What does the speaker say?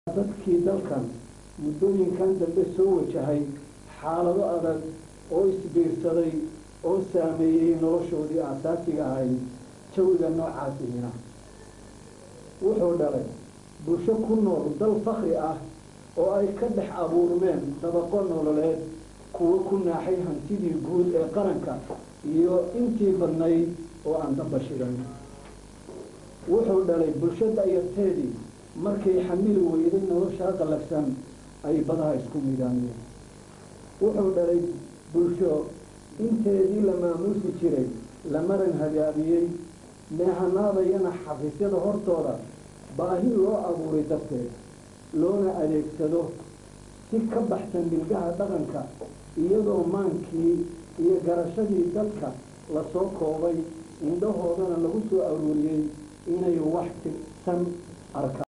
dadkii dalkan muddooyinkan dambe soo wajahay xaalado adag oo isbiirsaday oo saameeyey noloshoodii aasaasiga ahayd jawiga noocaasihina wuxuu dhalay bulsho ku nool dal fakri ah oo ay ka dhex abuurmeen dabaqo nololeed kuwo ku naaxay hantidii guud ee qaranka iyo intii badnayd oo aan damba shidan wuxuu dhalay bulsho da'yarteedii markay xamili weyday noloshaa qallafsan ay badaha isku midaamiyeen wuxuu dhalay bulsho inteedii la maamuusi jiray la maran hagaabiyey meehanaadayana xafiisyada hortooda baahi loo abuuray darteed loona adeegsado si ka baxsan bilgaha dhaqanka iyadoo maankii iyo garashadii dadka lasoo koobay indhahoodana lagu soo aruuriyey inay wax tirsan arkaan